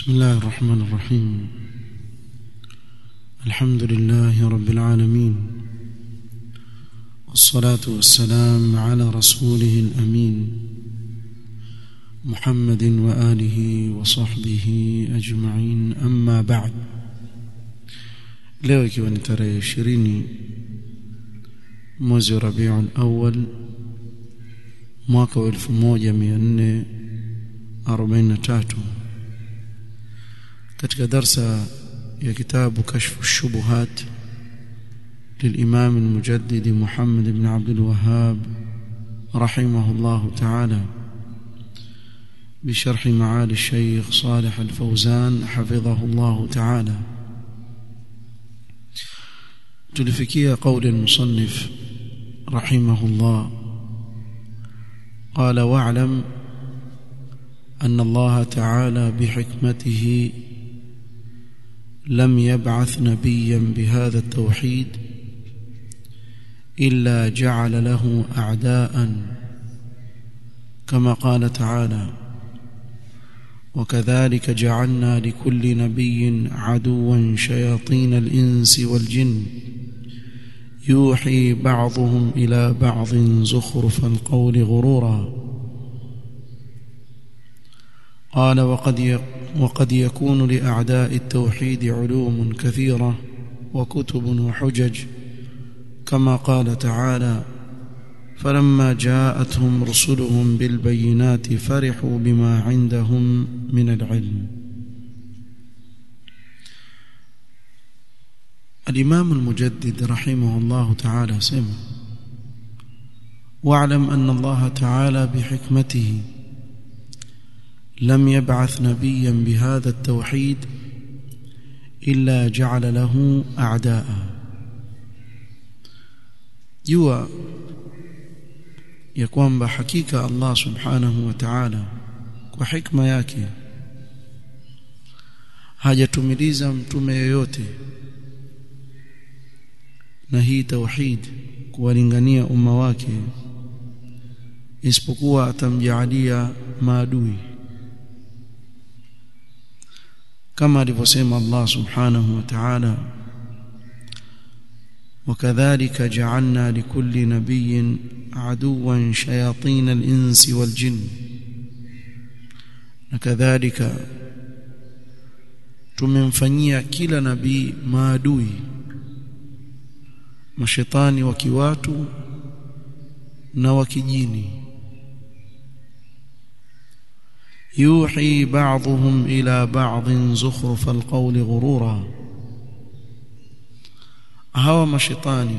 بسم الله الرحمن الرحيم الحمد لله رب العالمين والصلاة والسلام على رسوله الأمين محمد وآله وصحبه أجمعين أما بعد leo ikiwa ni tarehe ishirini mwezi wa rabiul awal mwaka wa elfu moja mia nne arobaini na tatu katika darsa ya kitabu kashfu shubuhat للإمام المجدد محمد بن عبد الوهاب رحمه الله تعالى بشرح معالي الشيخ صالح الفوزان حفظه الله تعالى تلفكي قول المصنف رحمه الله قال واعلم أن الله تعالى بحكمته لم يبعث نبيا بهذا التوحيد إلا جعل له أعداء كما قال تعالى وكذلك جعلنا لكل نبي عدوا شياطين الإنس والجن يوحي بعضهم إلى بعض زخرف القول غرورا قال وقد وقد يكون لأعداء التوحيد علوم كثيرة وكتب وحجج كما قال تعالى فلما جاءتهم رسلهم بالبينات فرحوا بما عندهم من العلم الإمام المجدد رحمه الله تعالى سمع واعلم أن الله تعالى بحكمته لم يبعث نبيا بهذا التوحيد إلا جعل له أعداء jua ya kwamba hakika Allah subhanahu wa ta'ala kwa hikma yake hajatumiliza mtume yoyote na hii tauhid kuwalingania umma wake isipokuwa atamjaalia maadui kama alivyosema Allah subhanahu wa ta'ala وكذلك جعلنا لكل نبي عدوا شياطين الإنس والجن وكذلك tumemfanyia kila nabii maadui mashetani wa kiwatu na wa kijini yuhi ba'dhum ila ba'dhin zukhruf alqawli ghurura hawa mashetani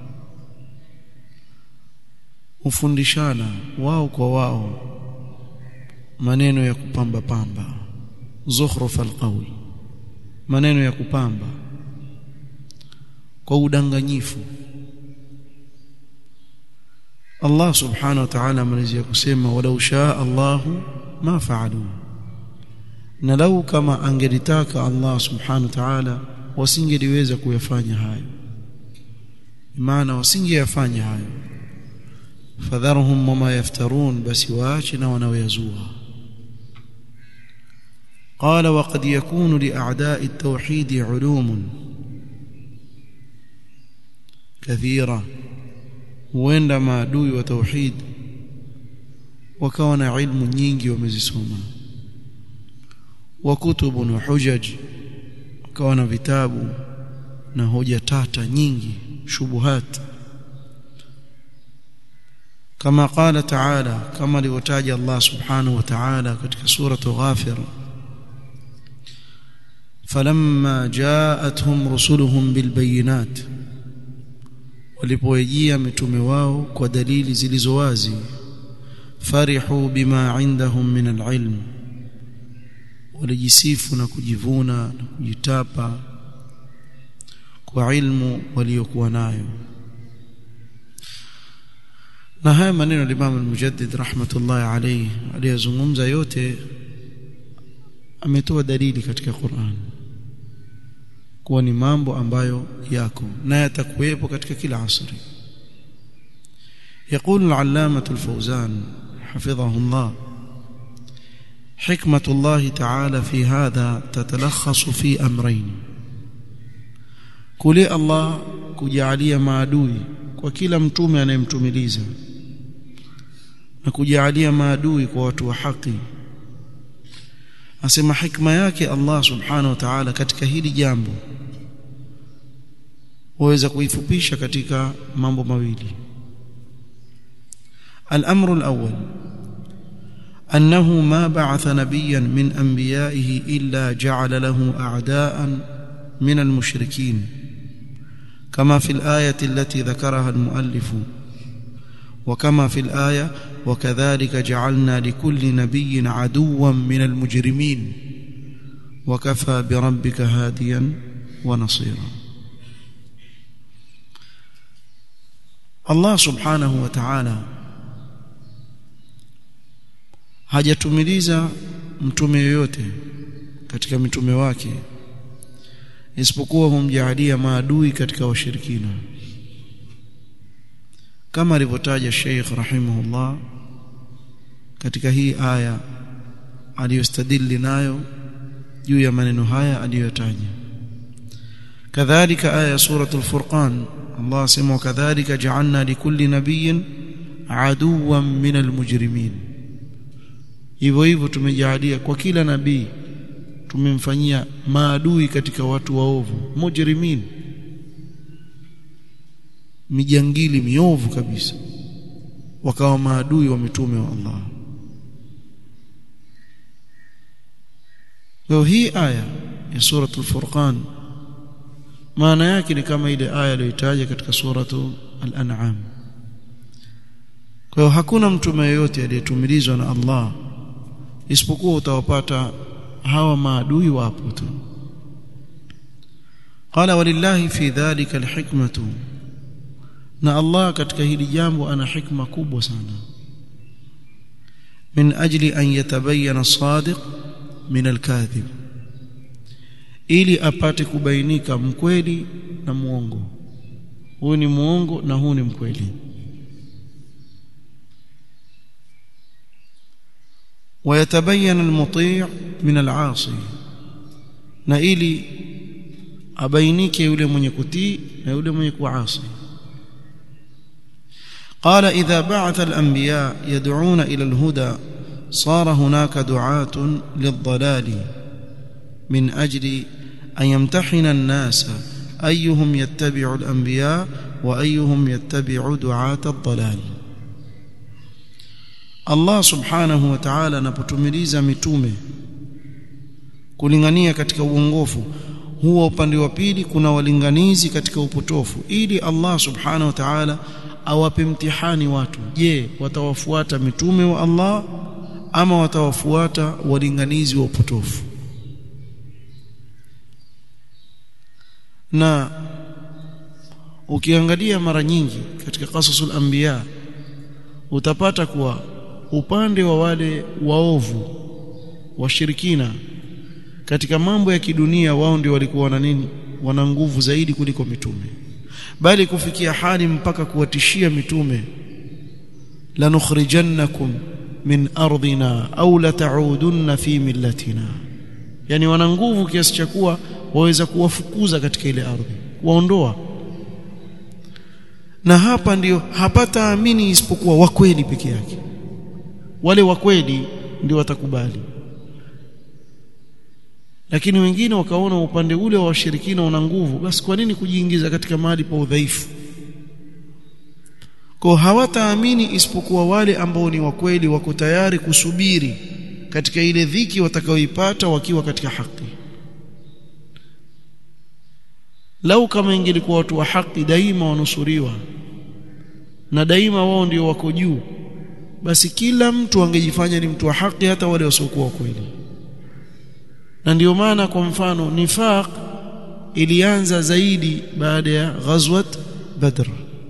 hufundishana wao kwa wao maneno ya kupamba pamba zukhruf alqawl maneno ya kupamba kwa udanganyifu Allah subhanahu wa ta'ala amalizia kusema walau shaa Allahu ma fa'alu na lau kama angelitaka Allah subhanahu wa ta'ala wasingeliweza kuyafanya hayo maana wasingeyafanya hayo fadharhum wama yaftarun basi waache na wanaoyazua قال وقد يكون لأعداء التوحيد علوم كثيرة huenda maadui wa tauhid wakawa na ilmu nyingi wamezisoma wa kutubun wa hujaj wakawa na vitabu na hoja tata nyingi shubuhat kama qala ta'ala kama alivyotaja Allah subhanahu wa ta'ala katika sura Ghafir falamma ja'atuhum rusuluhum bilbayinat walipowajia mitume wao kwa dalili zilizo wazi farihu bima indahum min alilm walijisifu na kujivuna na kujitapa kwa ilmu waliokuwa nayo na haya maneno ya Imam al-Mujaddid rahmatullahi alayhi aliyozungumza yote ametoa dalili katika Qur'an kuwa ni mambo ambayo yako na yatakuwepo katika kila asri يقول العلامة الفوزان حفظه الله حكمة الله تعالى في هذا تتلخص في أمرين kule Allah kujalia maadui kwa kila mtume anayemtumiliza na kujalia maadui kwa watu wa haki asema hikma yake Allah subhanahu wa ta'ala katika hili jambo waweza kuifupisha katika mambo mawili الأمر الأول أنه ما بعث نبيا من أنبيائه إلا جعل له أعداء من المشركين كما في الآية التي ذكرها المؤلف وكما في الآية وكذلك جعلنا لكل نبي عدوا من المجرمين وكفى بربك هاديا ونصيرا الله سبحانه وتعالى hajatumiliza mtume yoyote katika mitume wake isipokuwa humjaalia maadui katika washirikina kama alivyotaja Sheikh rahimahullah katika hii aya aliyostadili nayo juu ya maneno haya aliyotaja kadhalika aya suratul furqan Allah asema kadhalika ja'alna likulli nabiyyin aduwan minal mujrimin hivyo hivyo tumejalia kwa kila nabii tumemfanyia maadui katika watu waovu mujrimin mijangili miovu kabisa wakawa maadui wa mitume wa Allah leo hii aya ya suratul furqan maana yake ni kama ile aya iliyotaja katika suratu al-an'am kwa hiyo hakuna mtume yeyote aliyetumilizwa na Allah isipokuwa utawapata hawa maadui wapo tu qala walillahi fi dhalika alhikmatu na Allah katika hili jambo ana hikma kubwa sana min ajli an yatabayyana as-sadiq min al-kadhib ili apate kubainika mkweli na muongo huyu ni muongo na huu ni mkweli ويتبين المطيع من العاصي na ili abainike yule mwenye kutii na yule mwenye kuasi قال إذا بعث الأنبياء يدعون إلى الهدى صار هناك دعاة للضلال من أجل أن يمتحن الناس أيهم يتبع الأنبياء وأيهم يتبع دعاة الضلال Allah subhanahu wa ta'ala anapotumiliza mitume kulingania katika uongofu huwa upande wa pili kuna walinganizi katika upotofu ili Allah subhanahu wa ta'ala awape mtihani watu je watawafuata mitume wa Allah ama watawafuata walinganizi wa upotofu na ukiangalia mara nyingi katika qasasul anbiya utapata kuwa upande wa wale waovu washirikina katika mambo ya kidunia wao ndio walikuwa na nini wana nguvu zaidi kuliko mitume bali kufikia hali mpaka kuwatishia mitume lanukhrijannakum min ardina au lata'udunna fi millatina yani wana nguvu kiasi cha kuwa waweza kuwafukuza katika ile ardhi kuwaondoa na hapa ndiyo hapata amini isipokuwa wakweli peke yake wale wakweli ndio watakubali lakini wengine wakaona upande ule wa washirikina una nguvu basi kwa nini kujiingiza katika mahali pa udhaifu kwa hawataamini isipokuwa wale ambao ni wakweli wako tayari kusubiri katika ile dhiki watakaoipata wakiwa katika haki lau kama ingelikuwa watu wa haki daima wanusuriwa na daima wao ndio wako juu basi kila mtu angejifanya ni mtu wa haki hata wale wasiokuwa kweli na ndio maana kwa mfano nifaq ilianza zaidi baada ya ghazwat badr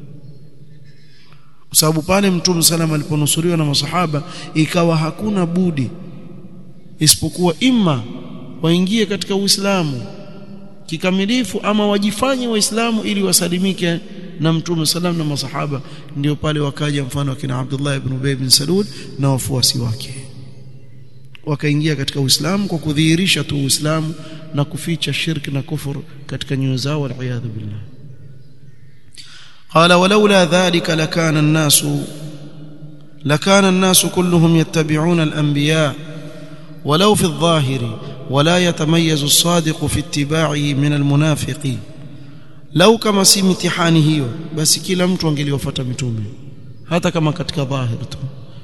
kwa sababu pale mtume sallam aliponusuriwa na masahaba ikawa hakuna budi isipokuwa imma waingie katika uislamu kikamilifu ama wajifanye waislamu ili wasalimike na mtume salam na masahaba ndio pale wakaja mfano akina Abdullah ibn Ubay bin Salul na wafuasi wake wakaingia katika Uislamu kwa kudhihirisha tu Uislamu na kuficha shirki na kufur katika nyoyo zao waliyadhu billah قال ولولا ذلك لكان الناس لكان الناس كلهم يتبعون الانبياء ولو في الظاهر ولا يتميز الصادق في اتباعه من المنافق لو كما si mitihani hiyo basi kila mtu angeliwafuata mitume hata kama katika dhahir tu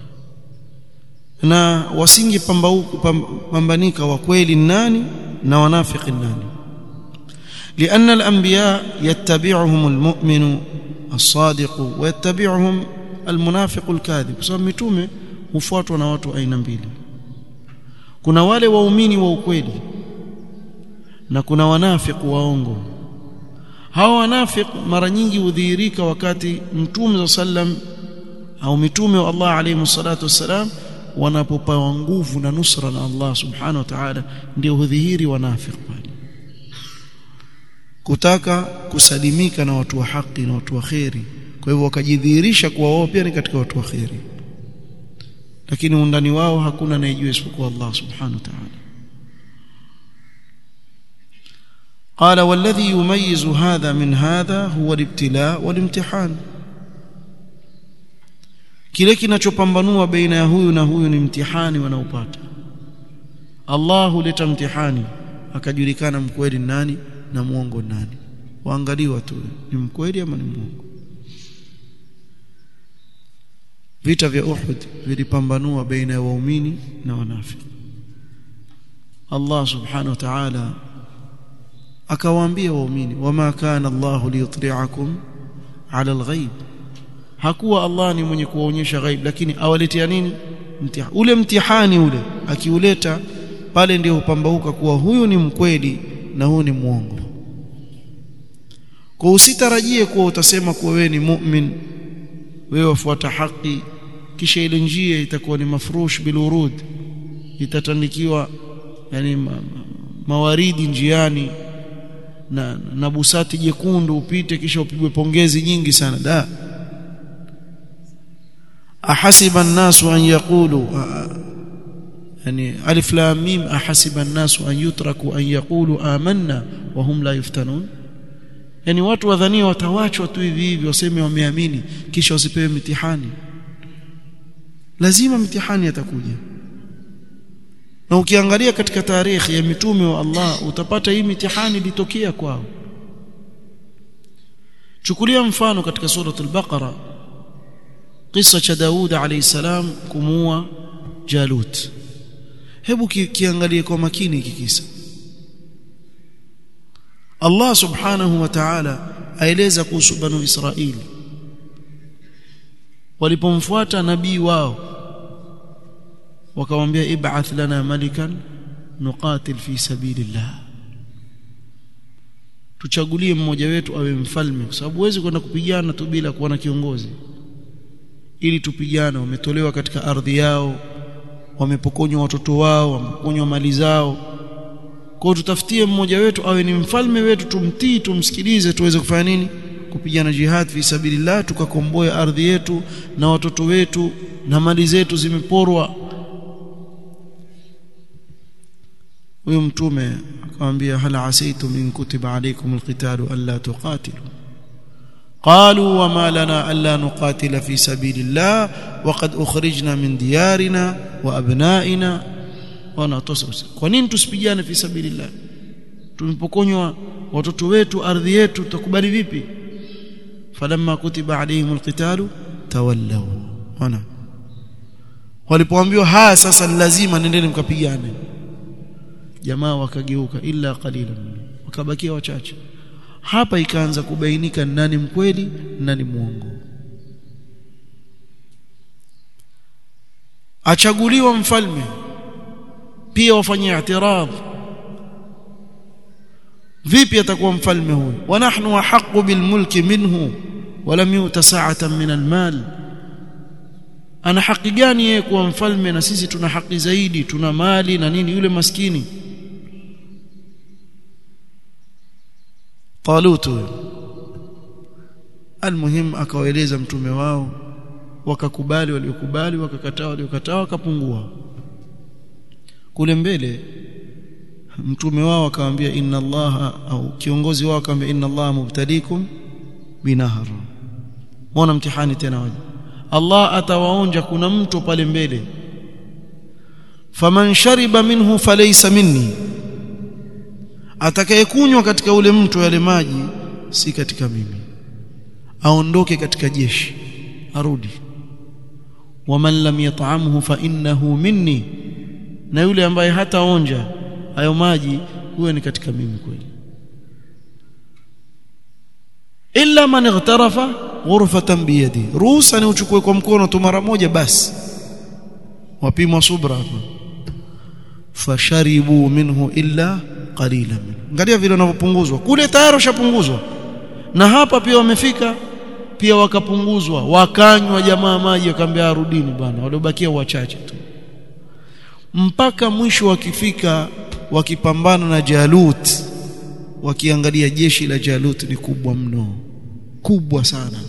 na wasingi pambanika wa kweli nani na wanafiki nani لأن الأنبياء يتبعهم المؤمن الصادق ويتبعهم المنافق الكاذب sababu mitume hufuatwa na watu aina mbili kuna wale waumini wa ukweli na kuna wanafiki waongo hawa wanafiki mara nyingi hudhihirika wakati mtume sallam au mitume wa Allah alayhi salatu wassalam wanapopewa nguvu na nusra na Allah subhanahu wa ta'ala ndio hudhihiri wanafiki pale kutaka kusalimika na watu wa haki na watu wa kheri kwa hivyo wakajidhihirisha kuwa wao pia ni katika watu wa kheri lakini undani wao hakuna anayejua isipokuwa Allah subhanahu wa ta'ala قال والذي يميز هذا من هذا هو الابتلاء والامتحان kile kinachopambanua baina ya huyu na huyu ni mtihani wanaopata Allah huleta mtihani akajulikana mkweli nani na muongo nani waangaliwa tu ni mkweli ama ni muongo vita vya Uhud vilipambanua baina ya waumini na wanafiki Allah subhanahu wa ta'ala akawaambia waumini wama kana Allah liyutli'akum ala alghaib hakuwa Allah ni mwenye kuwaonyesha ghaib lakini awaletea nini mtihani ule mtihani ule akiuleta pale ndio hupambauka kuwa huyu ni mkweli na huyu ni mwongo kwa usitarajie kuwa utasema kuwa wewe ni mu'min wewe wafuata haki kisha ile njia itakuwa ni mafrush bilurud itatandikiwa yani ma, ma, mawaridi njiani na, na busati jekundu upite kisha upigwe pongezi nyingi sana da ahasiba an-nasu an yaqulu yani alif lam mim ahasiba an-nasu an yutraku an yaqulu amanna wa hum la yuftanun yani watu wadhania watawachwa tu hivi hivi waseme wameamini kisha wasipewe mitihani lazima mitihani yatakuja na ukiangalia katika tarehe ya mitume wa Allah utapata hii mitihani ilitokea kwao chukulia mfano katika suratul baqara kisa cha Daud alayhi salam kumuua Jalut hebu ki, kiangalie kwa makini hiki kisa Allah subhanahu wa ta'ala aeleza kuhusu banu Israili walipomfuata nabii wao wakamwambia ib'ath lana malikan nuqatil fi sabilillah tuchagulie mmoja wetu awe mfalme kwa sababu huwezi kwenda kupigana tu bila kuwa na kiongozi ili tupigane wametolewa katika ardhi yao wamepokonywa watoto wao wamepokonywa mali zao kwa tutafutie mmoja wetu awe ni mfalme wetu tumtii tumsikilize tuweze kufanya nini kupigana jihad fi sabilillah tukakomboa ardhi yetu na watoto wetu na mali zetu zimeporwa huyo mtume akamwambia hal asaitum in kutiba alaykum alqitalu alla tuqatilu قالوا وما لنا الا نقاتل في سبيل الله وقد اخرجنا من ديارنا وابنائنا wanatosa kwa nini tusipigane fi sabilillah tumepokonywa watoto wetu ardhi yetu tutakubali vipi falamma kutiba alayhim alqitalu tawallaw wana walipoambiwa haya sasa ni lazima nendeni mkapigane jamaa wakageuka illa qalilan wakabakia wachache hapa ikaanza kubainika nani mkweli nani muongo achaguliwa mfalme pia wafanye i'tirad vipi atakuwa mfalme huyu wa nahnu ahqqu bil mulki minhu walam yuta sa'atan min al mal ana haki gani yeye kuwa mfalme na sisi tuna haki zaidi tuna mali na nini yule maskini Talut almuhim akawaeleza mtume wao wakakubali waliokubali wakakataa waliokataa wakapungua kule mbele mtume wao akamwambia inna allaha au kiongozi wao akamwambia inna allaha mubtalikum binahar muona mtihani tena waje Allah atawaonja kuna mto pale mbele faman shariba minhu falaysa minni atakayekunywa katika ule mto yale maji si katika mimi aondoke katika jeshi arudi waman lam yat'amhu fa innahu minni na yule ambaye hataonja hayo maji huyo ni katika mimi kweli illa man ightarafa ghurfatan biyadi ruhusa ni uchukue kwa mkono tu mara moja basi wapimwa subra hapa fasharibu minhu illa qalila min angalia vile wanavyopunguzwa kule tayari ushapunguzwa na hapa pia wamefika pia wakapunguzwa wakanywa jamaa maji wakaambia arudini bwana waliobakia wachache tu mpaka mwisho wakifika wakipambana na Jalut wakiangalia jeshi la Jalut ni kubwa mno kubwa sana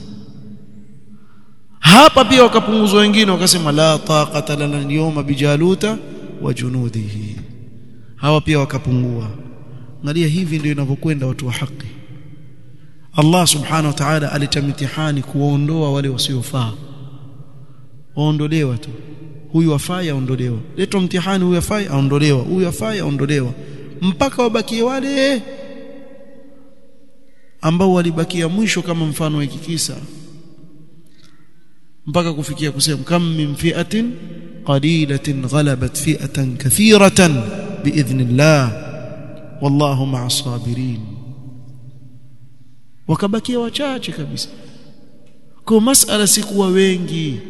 hapa pia wakapunguzwa wengine wakasema la taqata lana al-yawma bijaluta wa junudihi hawa pia wakapungua angalia hivi ndio inavyokwenda watu wa haki Allah subhanahu wa ta'ala alita mitihani kuwaondoa wale wasiofaa waondolewa tu huyu afai aondolewa letwa mtihani huyu afai aondolewa huyu afai aondolewa mpaka wabakie wale ambao walibakia mwisho kama mfano wa kikisa mpaka kufikia kusema kam min fi'atin qalilatin ghalabat fi'atan kathiratan biidhnillah wallahu ma'as sabirin wakabakia wachache kabisa kwa masala si kuwa wengi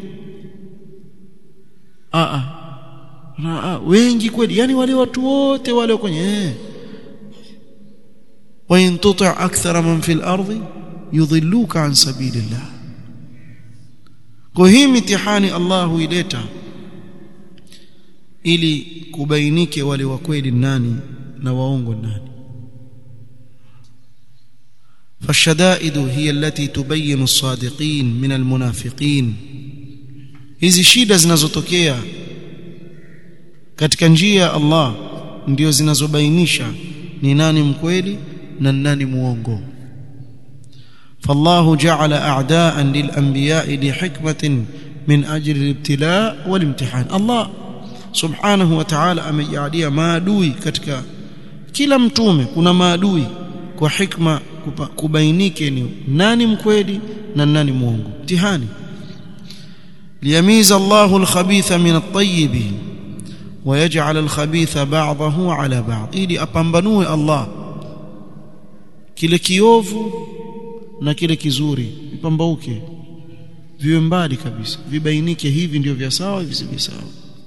a a wengi kweli yani wale watu wote wale kwenye eh wa in tuti' akthara man fil ardi yudhilluka an sabilillah kwa hii mitihani Allah huileta ili kubainike wale wa kweli nani na waongo nani فالشدائد هي التي تبين الصادقين من المنافقين hizi shida zinazotokea katika njia ya Allah ndio zinazobainisha ni nani mkweli na nani muongo فالله جعل اعداء للانبياء لحكمه من اجل الابتلاء والامتحان الله subhanahu wa ta'ala amejalia maadui katika kila mtume kuna maadui kwa hikma kubainike ni nani mkweli na nani muongo mtihani liyamiza Allahu al-khabitha min at-tayyib ويجعل الخبيث بعضه على بعض ili apambanue Allah kile kiovu na kile kizuri vipambauke viwe mbali kabisa vibainike hivi ndio vya sawa hivi si vya sawa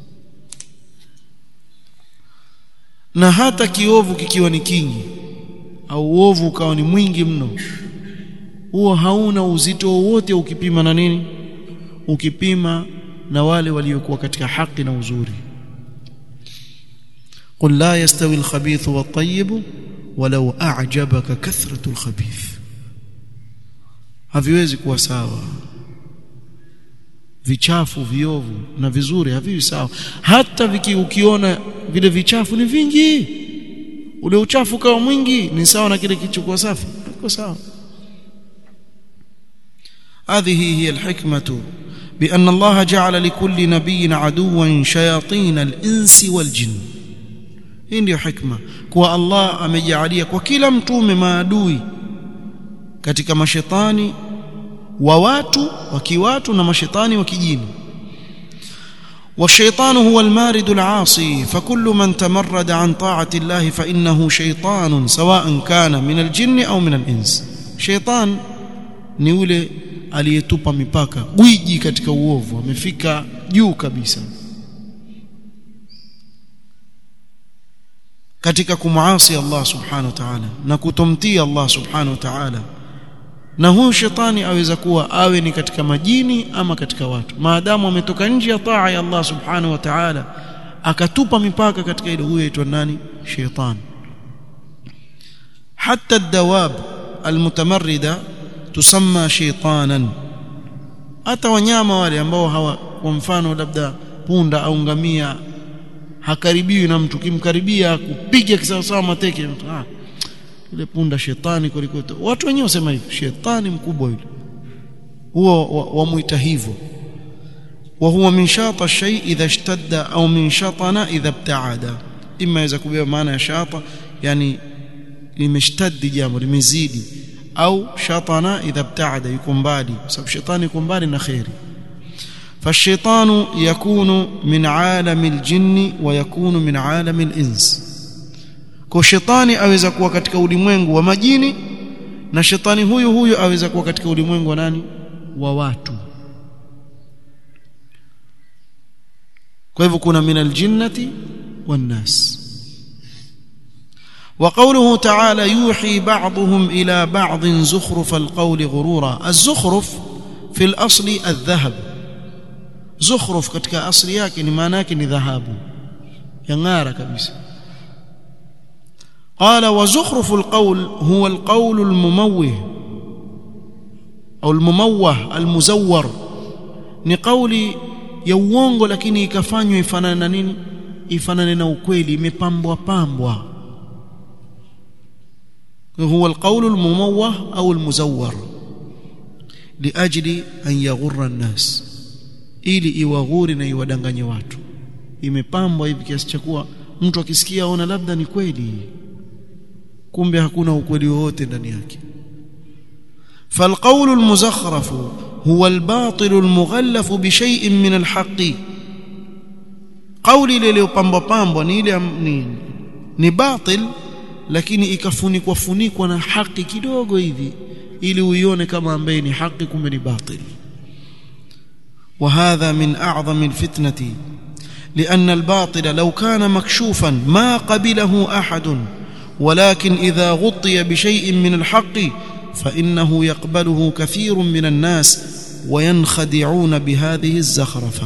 na hata kiovu kikiwa ni kingi au uovu ukawa ni mwingi mno huo hauna uzito wowote ukipima na nini ukipima na wale waliokuwa katika haki na uzuri قل لا يستوي الخبيث والطيب ولو أعجبك كثرة الخبيث haviwezi kuwa sawa vichafu viovu na vizuri haviwi sawa hata viki ukiona vile vichafu ni vingi ule uchafu kama mwingi ni sawa na kile kilichokuwa safi iko sawa هذه هي الحكمة بأن الله جعل لكل نبي عدوا شياطين الإنس والجن hii ndio hikma kuwa Allah amejalia kwa kila mtume maadui katika mashetani wa watu wa kiwatu na mashetani wa kijini والشيطان هو المارد العاصي فكل من تمرد عن طاعة الله فإنه شيطان سواء كان من الجن أو من الإنس شيطان ni yule aliyetupa mipaka gwiji katika uovu amefika juu kabisa katika kumuasi Allah subhanahu wa ta'ala na kutomtii Allah subhanahu wa ta'ala na huyu shetani aweza kuwa awe ni katika majini ama katika watu maadamu ametoka nje ya taa ya Allah subhanahu wa ta'ala akatupa mipaka katika ile huyo aitwa nani shetani hata الدواب المتمرده tusamma shaytanan hata wanyama wale ambao hawa kwa mfano labda punda au ngamia hakaribiwi na mtu kimkaribia kupiga kisawasawa mateke ah yule punda shetani kuliko watu wenyewe wasema hivyo shetani mkubwa yule huo wamuita hivyo wa huwa min shata shay idha ishtadda au min shatana idha ibtaada imma yaweza kubeba maana ya shata yani limeshtaddi jambo limezidi au shatana idha ibtaada yuko mbali sababu shetani yuko mbali na khairi فالشيطان يكون من عالم الجن ويكون من عالم الانس kwa shetani aweza kuwa katika ulimwengu wa majini na shetani huyu huyu aweza kuwa katika ulimwengu wa nani wa watu kwa hivyo kuna min aljinnati wan nas وقوله تعالى يوحي بعضهم إلى بعض زخرف القول غرورا الزخرف في الأصل الذهب زخرف katika asli yake ni maana yake ni dhahabu yang'ara kabisa قال وزخرف القول هو القول المموه أو المموه المزور ni kauli ya uongo lakini ikafanywa ifanane na nini ifanane na ukweli imepambwa pambwa هو القول المموه أو المزور لأجل أن يغر الناس ili iwaghuri na iwadanganye watu imepambwa hivi kiasi cha kuwa mtu akisikia aona labda ni kweli kumbe hakuna ukweli wowote ndani yake فالقول المزخرف هو الباطل المغلف بشيء من الحق قولي lililopambwa pambwa ni ile ni, ni batil lakini ikafunikwa funikwa na haki kidogo hivi ili uione kama ambaye ni haki kumbe ni batil وهذا من أعظم الفتنة لأن الباطل لو كان مكشوفا ما قبله أحد ولكن إذا غطي بشيء من الحق فإنه يقبله كثير من الناس وينخدعون بهذه الزخرفة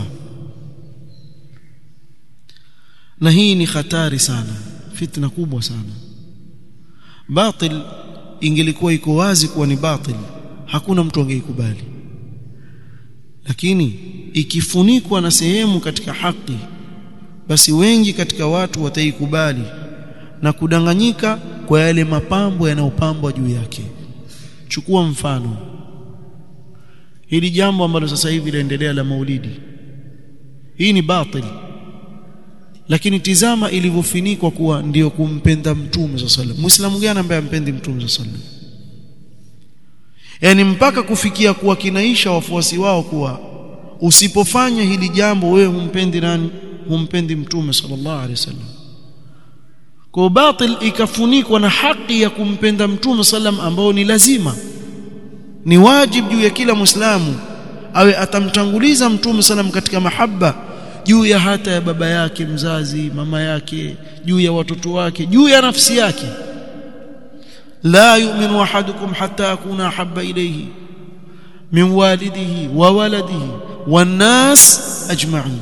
نهيني ختار سانا فتنة كوبwa sana batil ingelikuwa iko wazi kuwa ni batil hakuna mtu angeikubali lakini ikifunikwa na sehemu katika haki basi wengi katika watu wataikubali na kudanganyika kwa yale mapambo yanayopambwa juu yake chukua mfano hili jambo ambalo sasa hivi linaendelea la maulidi hii ni batil lakini tizama ilivyofinikwa kuwa ndiyo kumpenda mtume sallallahu alaihi wasallam muislamu gani ambaye ampendi mtume sallallahu alaihi wasallam yani mpaka kufikia kuwa kinaisha wafuasi wao kuwa usipofanya hili jambo wewe humpendi nani humpendi mtume sallallahu alaihi wasallam kwa batil ikafunikwa na haki ya kumpenda mtume sallam ambao ni lazima ni wajibu juu ya kila muislamu awe atamtanguliza mtume sallam katika mahaba juu ya hata ya baba yake mzazi mama yake juu ya watoto wake juu ya nafsi yake لا يؤمن احدكم حتى اكون احب اليه من والده وولده والناس اجمعين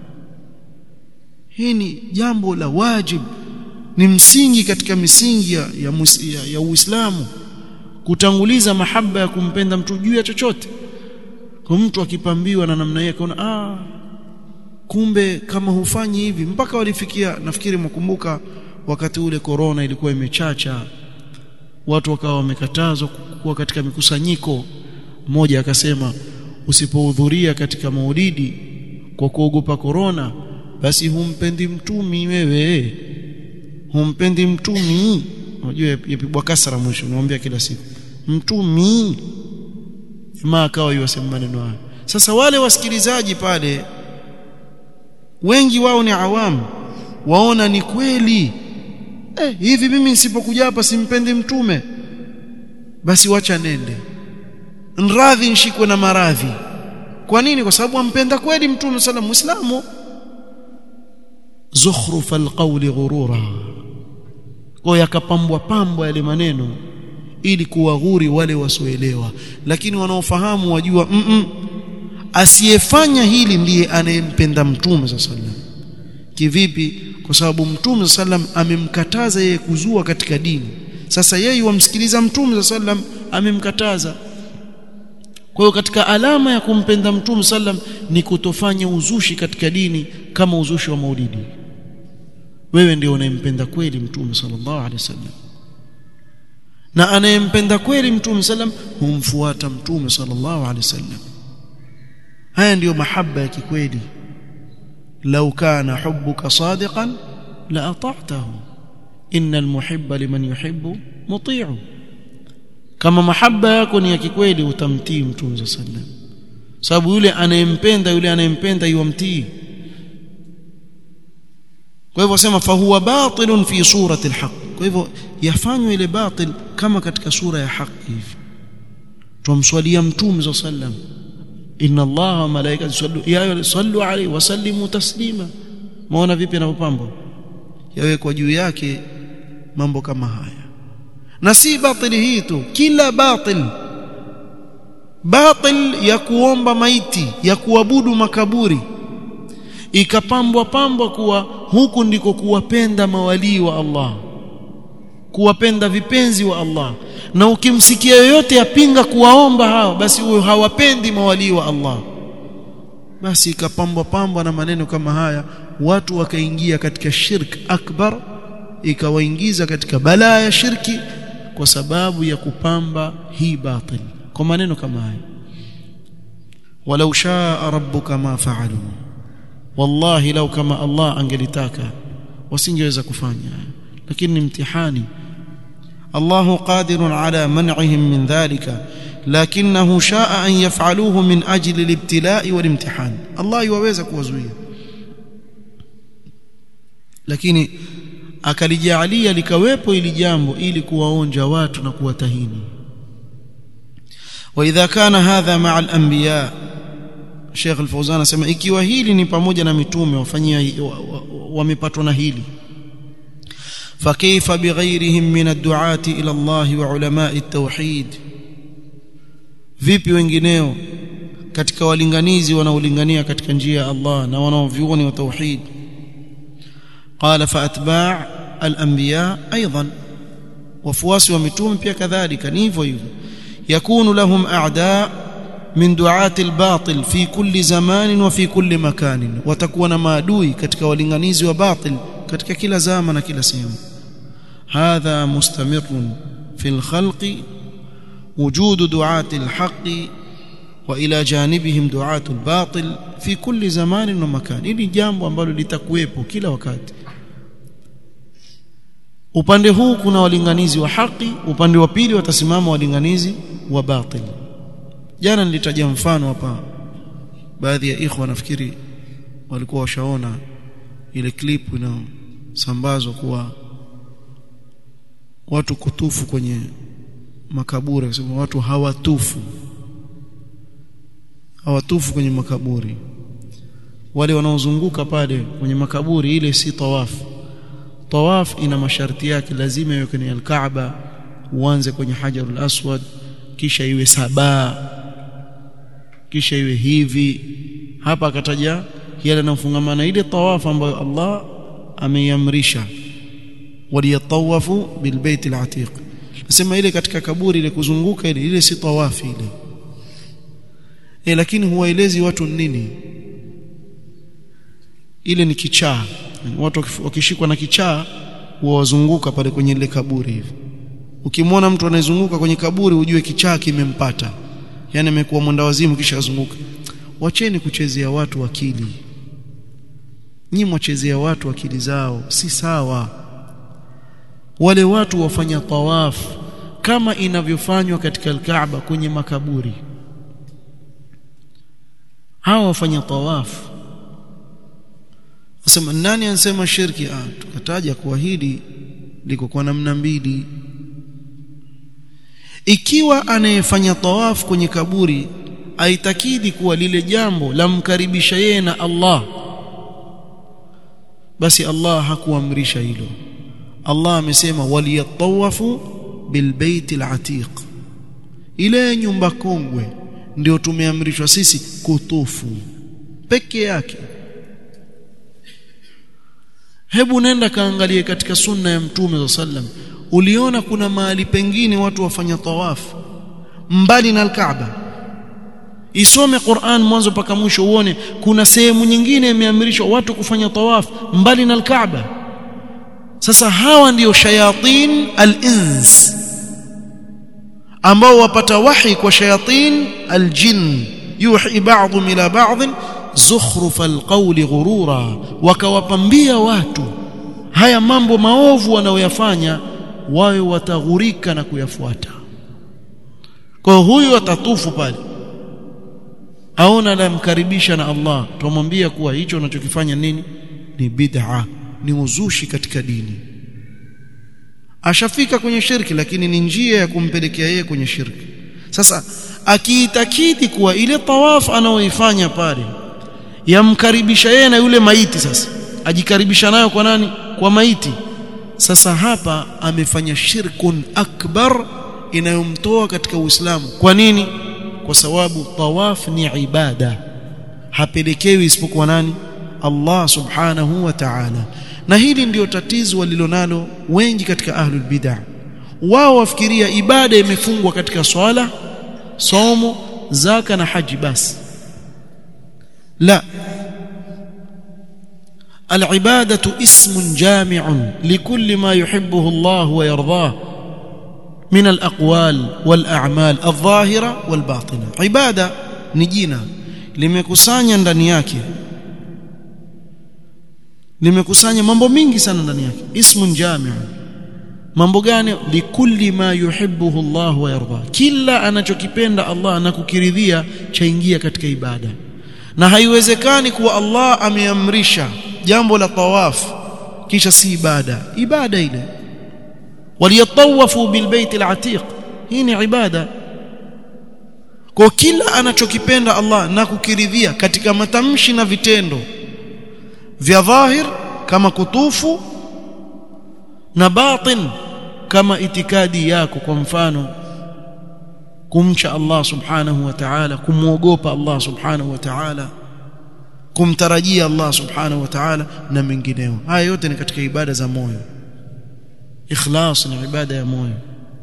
hili jambo la wajib ni msingi katika misingi ya, ya, ya, ya Uislamu kutanguliza mahaba ya kumpenda mtu juu ya chochote kwa mtu akipambiwa na namna hiyo akaona ah kumbe kama hufanyi hivi mpaka walifikia nafikiri mkumbuka wakati ule corona ilikuwa imechacha watu wakawa wamekatazwa kuwa katika mikusanyiko mmoja akasema usipohudhuria katika maulidi kwa kuogopa korona basi humpendi mtumi wewe humpendi mtumi unajua yapigwa kasra mwisho naambia kila siku mtumi jamaa akawa yasema maneno hayo sasa wale wasikilizaji pale wengi wao ni awamu waona ni kweli eh, hivi mimi nisipokuja hapa simpendi mtume basi wacha nende nradhi nshikwe na maradhi kwa nini kwa sababu ampenda kweli mtume sala muislamu zukhruf alqawli ghurura kwa yakapambwa pambwa yale maneno ili kuwaghuri wale wasioelewa lakini wanaofahamu wajua mm -mm, asiyefanya hili ndiye anayempenda mtume sallallahu kivipi kwa sababu mtume sallam amemkataza yeye kuzua katika dini sasa yeye wamsikiliza mtume sallam amemkataza kwa hiyo katika alama ya kumpenda mtume sallam ni kutofanya uzushi katika dini kama uzushi wa maulidi wewe ndio unayempenda kweli mtume sallallahu alaihi wasallam na anayempenda kweli mtume sallam humfuata mtume sallallahu alaihi wasallam haya ndiyo mahaba ya kikweli lau kana hubbuka sadiqan la ata'tahu innal muhibba liman yuhibbu muti'u kama mahaba yako ni ya kikweli utamtii mtume sallam sababu yule anayempenda yule anayempenda yuamtii kwa hivyo sema fahuwa batilun fi surati alhaq kwa hivyo yafanywa ile batil kama katika sura ya haki hivi tumswalia mtume sallam inna allaha wa malaikatahu sallu ya sallu alayhi wa sallimu taslima maona vipi anapopambwa yawekwa juu yake mambo kama haya na si batili hii tu kila batil batil ya kuomba maiti ya kuabudu makaburi ikapambwa pambwa kuwa huku ndiko kuwapenda mawalii wa Allah kuwapenda vipenzi wa Allah na ukimsikia yoyote yapinga kuwaomba hao basi huyo hawapendi mawalii wa Allah basi ikapambwa pambwa na maneno kama haya watu wakaingia katika shirk akbar ikawaingiza katika balaa ya shirki kwa sababu ya kupamba hii batil kwa maneno kama haya walau shaa rabbuka ma fa'alu wallahi lau kama Allah angelitaka wasingeweza kufanya lakini ni mtihani الله قادر على منعهم من ذلك لكنه شاء أن يفعلوه من أجل الابتلاء والامتحان الله يوaweza kuwazuia lakini akalijalia likawepo ili jambo ili kuwaonja watu na kuwatahini واذا كان هذا مع الانبياء Sheikh Al-Fauzan anasema ikiwa hili ni pamoja na mitume wafanyia wamepatwa na hili فكيف بغيرهم من الدعاة إلى الله وعلماء التوحيد vipi wengineo katika walinganizi wanaolingania katika njia ya Allah na wanaovyuoni wa tauhid qala fa atba' al-anbiya aidan wafuasi wa mitume pia kadhalika ni hivyo hivyo yakunu lahum a'da min du'ati al-batil fi kulli zamanin wa fi kulli makanin watakuwa na maadui katika walinganizi wa batil katika kila zama na kila sehemu هذا مستمر في الخلق وجود دعاة الحق وإلى جانبهم دعاة الباطل في كل زمان ومكان ili jambo ambalo litakuwepo kila wakati upande huu kuna walinganizi wa haki upande wa pili watasimama walinganizi wa batil jana nilitaja mfano hapa baadhi ya ikhwa nafikiri walikuwa washaona ile clip inayosambazwa kuwa watu kutufu kwenye makaburi akisema watu hawatufu hawatufu kwenye makaburi wale wanaozunguka pale kwenye makaburi ile si tawafu tawaf ina masharti yake lazima iwe kwenye al-Kaaba uanze kwenye Hajarul Aswad kisha iwe saba kisha iwe hivi hapa akataja yale yanayofungamana ile tawafu ambayo Allah ameiamrisha waliyatawafu bilbait alatiq nasema ile katika kaburi ile kuzunguka ile ile si tawafi ile e, lakini huwaelezi watu nini ile ni kichaa watu wakishikwa na kichaa huwazunguka pale kwenye ile kaburi hivi ukimwona mtu anayezunguka kwenye kaburi ujue kichaa kimempata yani amekuwa mwenda wazimu kisha azunguka wacheni kuchezea watu akili nyinyi mwachezea watu akili zao si sawa wale watu wafanya tawaf kama inavyofanywa katika al-Kaaba kwenye makaburi hawa wafanya tawaf Asema nani ansema shirki ah tukataja kuwa hili liko kwa namna mbili ikiwa anayefanya tawaf kwenye kaburi aitakidi kuwa lile jambo lamkaribisha yeye na Allah basi Allah hakuamrisha hilo Allah amesema waliyatawafu bilbaiti alatiq ile nyumba kongwe ndio tumeamrishwa sisi kutufu peke yake hebu nenda kaangalie katika sunna ya mtume wa sallam uliona kuna mahali pengine watu wafanya tawafu mbali na al-Kaaba isome Qur'an mwanzo mpaka mwisho uone kuna sehemu nyingine imeamrishwa watu kufanya tawafu mbali na al-Kaaba sasa hawa ndiyo shayatin al-ins ambao wapata wahi kwa shayatin al-jinn yuhi ba'dhum ila ba'd zukhruf al-qawli ghurura wakawapambia watu haya mambo maovu wanayoyafanya wawe wataghurika na kuyafuata kwa huyu atatufu pale aona anamkaribisha na Allah tumwambia kuwa hicho unachokifanya nini ni bid'a ni uzushi katika dini ashafika kwenye shirki lakini ni njia ya kumpelekea yeye kwenye shirki sasa akiitakidi kuwa ile tawaf anaoifanya pale yamkaribisha yeye na yule maiti sasa ajikaribisha nayo kwa nani kwa maiti sasa hapa amefanya shirkun akbar inayomtoa katika Uislamu kwa nini kwa sababu tawaf ni ibada hapelekewi isipokuwa nani Allah subhanahu wa ta'ala na hili ndio tatizo walilonalo wengi katika ahlul bid'ah wao wafikiria ibada imefungwa katika swala somo zaka na haji basi la العباده اسم جامع لكل ما يحبه الله ويرضاه من الاقوال والاعمال الظاهره والباطنه عباده ni jina limekusanya ndani yake limekusanya mambo mingi sana ndani yake ismun jami' mambo gani likulli ma yuhibbuhu Allah wa yarda kila anachokipenda Allah na kukiridhia chaingia katika ibada na haiwezekani kuwa Allah ameamrisha jambo la tawaf kisha si ibada ibada ile waliyatawafu bilbayt alatiq hii ni ibada kwa kila anachokipenda Allah na kukiridhia katika matamshi na vitendo vya dhahir kama kutufu na batin kama itikadi yako kwa mfano kumcha Allah subhanahu wa ta'ala kumuogopa Allah subhanahu wa ta'ala kumtarajia Allah subhanahu wa ta'ala na mengineo haya yote ni katika ibada za moyo ikhlas ni ibada ya moyo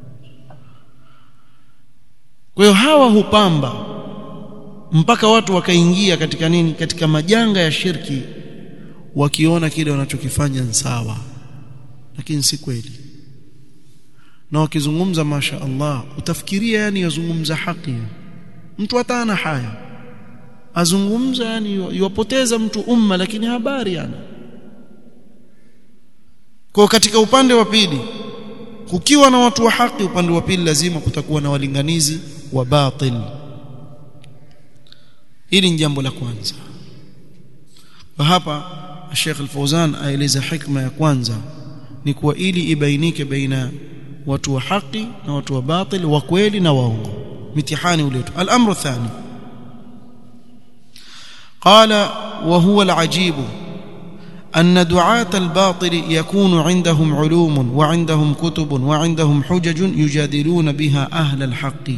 kwa hiyo hawa hupamba mpaka watu wakaingia katika nini katika majanga ya shirki wakiona kile wanachokifanya ni sawa lakini si kweli na wakizungumza masha Allah utafikiria yani yazungumza haki mtu hata ana haya azungumza yani yuwapoteza mtu umma lakini habari ana kwa katika upande wa pili kukiwa na watu wa haki upande wa pili lazima kutakuwa na walinganizi wa batil hili ni jambo la kwanza kwa hapa Sheikh Al-Fauzan aeleza hikma ya kwanza ni kuwa ili ibainike baina watu wa haki na watu wa batil wa kweli na waongo mitihani uletu al-amru thani قال وهو العجيب أن دعاة الباطل يكون عندهم علوم وعندهم كتب وعندهم حجج يجادلون بها أهل الحق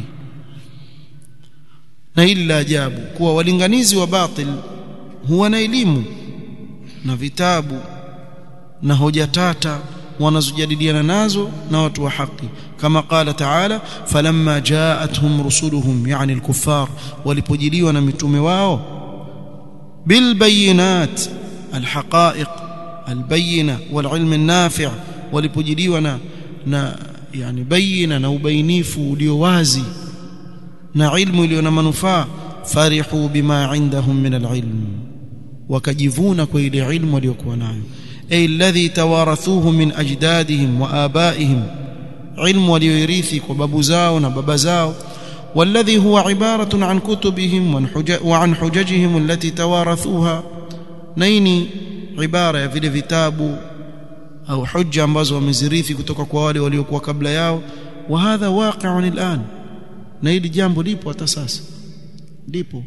na hili la ajabu kuwa walinganizi wa batil huwa na elimu na vitabu na hoja tata wanazojadiliana nazo na watu wa haki kama qala taala falamma jaatuhum rusuluhum yani alkuffar walipojiliwa na mitume wao bilbayinat alhaqaiq albayina walilm alnafi' walipojiliwa na na yani bayina na ubainifu ulio wazi na ilmu iliyo na manufaa farihu bima indahum min alilm wakajivuna kwa ile ilmu waliokuwa nayo ay alladhi tawarathuhu min ajdadihim wa abaihim ilmu walioirithi kwa babu zao na baba zao والذي هو عبارة عن كتبهم وعن حججهم التي توارثوها نيني عبارة ya vile vitabu au hujja ambazo wamezirithi kutoka kwa wale waliokuwa kabla yao wa hadha waqi'un al'an na hili jambo lipo hata sasa lipo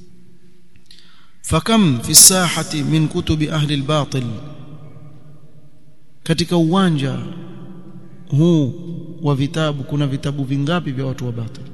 fakam fi sahati min kutubi ahli albatil katika uwanja huu wa vitabu kuna vitabu vingapi vya watu wa batil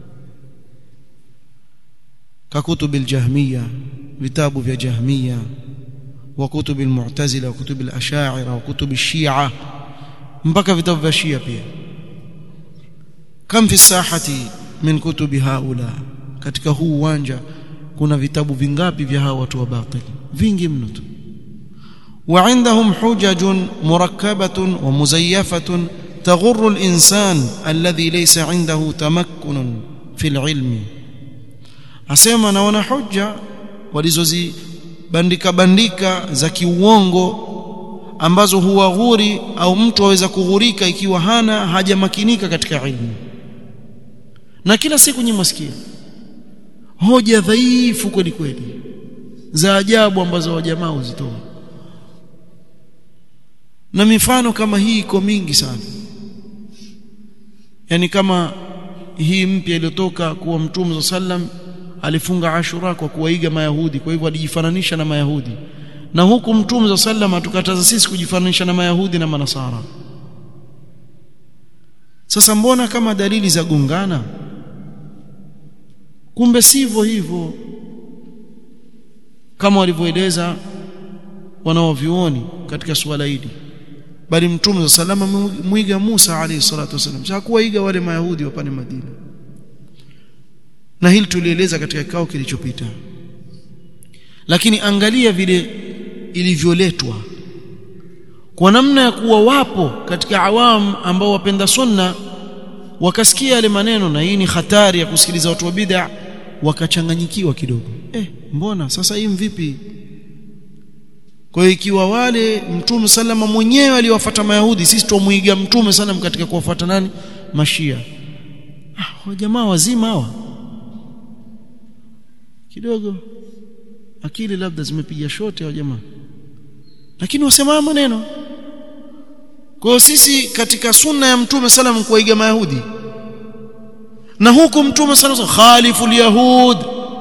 ككتب الجهمية vitabu vya jahmiya wa kutub almu'tazila wa kutub alash'ira wa kutub alshia mpaka vitabu vya shia pia kam fi sahati min kutubi haula katika huu uwanja kuna vitabu vingapi vya hawa watu wa batil vingi mno tu وعندهم حجج مركبة ومزيفة تغر الإنسان الذي ليس عنده تمكن في العلم asema naona hoja walizozibandika bandika za kiuongo ambazo huwaghuri au mtu aweza kughurika ikiwa hana hajamakinika katika ilmu na kila siku nyinyi msikia hoja dhaifu kweli kweli za ajabu ambazo wajamaa huzitoa na mifano kama hii iko mingi sana yani kama hii mpya iliyotoka kuwa mtume sallam alifunga ashura kwa kuwaiga mayahudi kwa hivyo alijifananisha na mayahudi na huku mtume sallam atukataza sisi kujifananisha na mayahudi na manasara sasa mbona kama dalili za gungana kumbe sivyo hivyo kama walivyoeleza wanaovyuoni katika suala hili bali mtume salama mwiga Musa alayhi salatu wasallam hakuwaiga wale mayahudi wa pale Madina na hili tulieleza katika kikao kilichopita lakini angalia vile ilivyoletwa kwa namna ya kuwa wapo katika awam ambao wapenda sunna wakasikia yale maneno na hii ni hatari ya kusikiliza watu wa bid'a wakachanganyikiwa kidogo eh mbona sasa hii vipi kwa hiyo ikiwa wale mtume salama mwenyewe aliwafuata mayahudi sisi tumuiga mtume sallam katika kuwafuata nani mashia ah jamaa wazima hawa kidogo akili labda zimepiga shote wa jamaa lakini wasema maneno kwa sisi katika sunna ya mtume sallam kuiga mayahudi na huku mtume sallam khalifu alyahud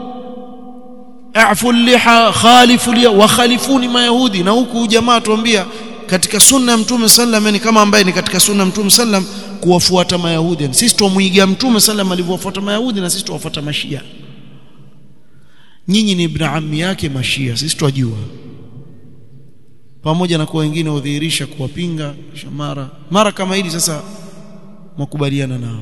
afu liha khalifu liya wa khalifuni mayahudi na huku jamaa tuambia katika sunna ya mtume sallam ni kama ambaye ni katika sunna ya mtume sallam kuwafuata mayahudi sisi tumuiga mtume sallam alivyofuata mayahudi na sisi tuwafuata mashia nyinyi ni ibn ammi yake mashia sisi twajua pamoja na kwa wengine udhihirisha kuwapinga mara mara kama hili sasa makubaliana nao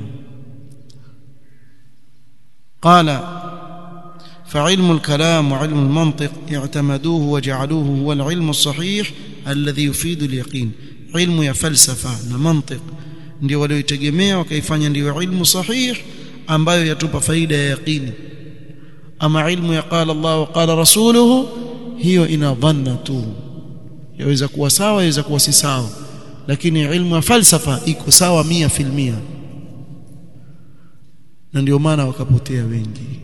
قال فعلم الكلام وعلم المنطق اعتمدوه وجعلوه هو العلم الصحيح الذي يفيد اليقين علم يا فلسفه na mantiq ndio walioitegemea wakaifanya ndio ilmu sahih ambayo yatupa faida ya yaqini ama ilmu ya qala Allah wa qala rasuluhu hiyo ina dhanna tu yaweza kuwa sawa yaweza kuwa si sawa lakini ilmu ya falsafa iko sawa mia filmia na ndio maana wakapotea wengi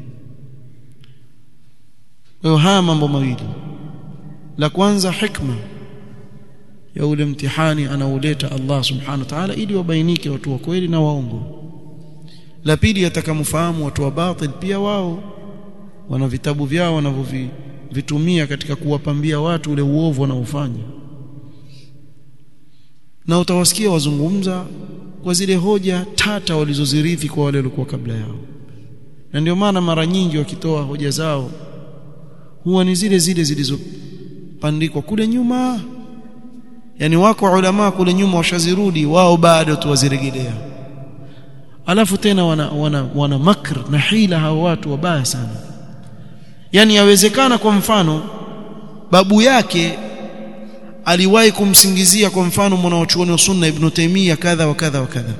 kwa haya mambo mawili la kwanza hikma ya ule mtihani anauleta Allah subhanahu wa ta'ala ili wabainike watu wa kweli na waongo la pili atakamfahamu watu wa batil pia wao wana vitabu vyao wanavyovitumia katika kuwapambia watu ule uovu wanaofanya na utawasikia wazungumza kwa zile hoja tata walizozirithi kwa wale waliokuwa kabla yao na ndio maana mara nyingi wakitoa hoja zao huwa ni zile zile zilizopandikwa kule nyuma yani wako ulama kule nyuma washazirudi wao bado tu wazirejelea alafu tena wana, wana, wana makr na hila hao watu wabaya sana yani yawezekana kwa mfano babu yake aliwahi kumsingizia kwa mfano mwanachuoni wa sunna ibn Taymiyyah kadha wa kadha wa kadha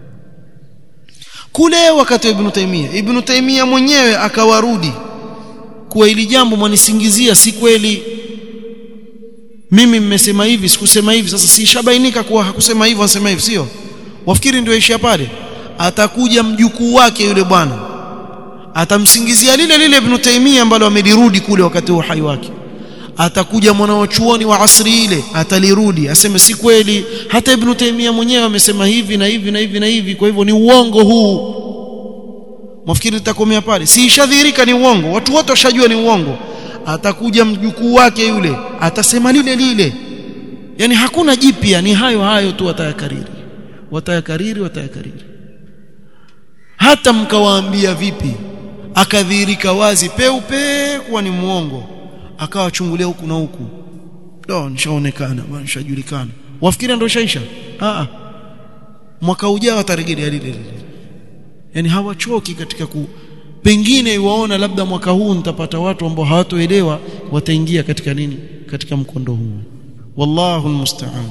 kule wakati wa ibn Taymiyyah ibn Taymiyyah mwenyewe akawarudi kuwa ili jambo mwanisingizia si kweli mimi mmesema hivi sikusema hivi sasa si shabainika kuwa hakusema hivyo anasema hivi sio wafikiri ndio ishia pale atakuja mjukuu wake yule bwana atamsingizia lile lile ibn Taymiyyah ambalo amelirudi kule wakati wa uhai wake atakuja mwanachuoni wa asri ile atalirudi aseme si kweli hata ibn Taymiyyah mwenyewe amesema hivi na hivi na hivi na hivi kwa hivyo ni uongo huu mwafikiri litakomea pale si ishadhihirika ni uongo watu wote washajua ni uongo atakuja mjukuu wake yule atasema lile lile yani hakuna jipya ni hayo hayo tu watayakariri watayakariri watayakariri hata mkawaambia vipi akadhihirika wazi peupe kuwa ni muongo akawachungulia huku na huku ndo nishaonekana bwana nishajulikana wafikiri ndio shaisha a mwaka ujao atarejelea lile lile yani hawachoki katika ku pengine waona labda mwaka huu nitapata watu ambao hawatoelewa wataingia katika nini katika mkondo huu wallahu almusta'an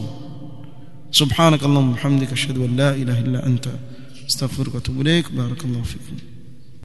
subhanak allahumma hamdika ashhadu an la ilaha illa anta astaghfiruka wa atubu ilaik barakallahu fikum